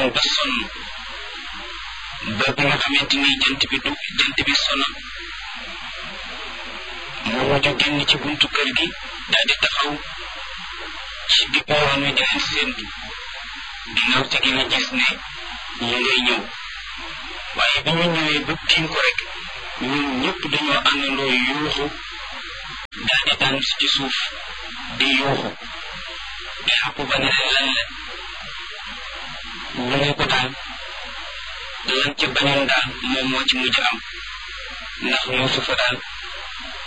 daw ba sonn ba bi nga xamante ni jant bi du jant bi sona mu mujj génn ci buntu kër gi daal di taxaw ci digg yoon wi di leen séentu ginnaaw te gi nga gis ne ñu ngay ñëw waaye bi ñu ñëwee ba tiim ko rek ñun ñëpp dañoo àndandoo yuuxu daal di daan ci suuf di yuuxu Yaquba ne leen lan la ñu ne ko daal lan ca bañoon daal moom moo ci mujj am ndax Yuusufa daal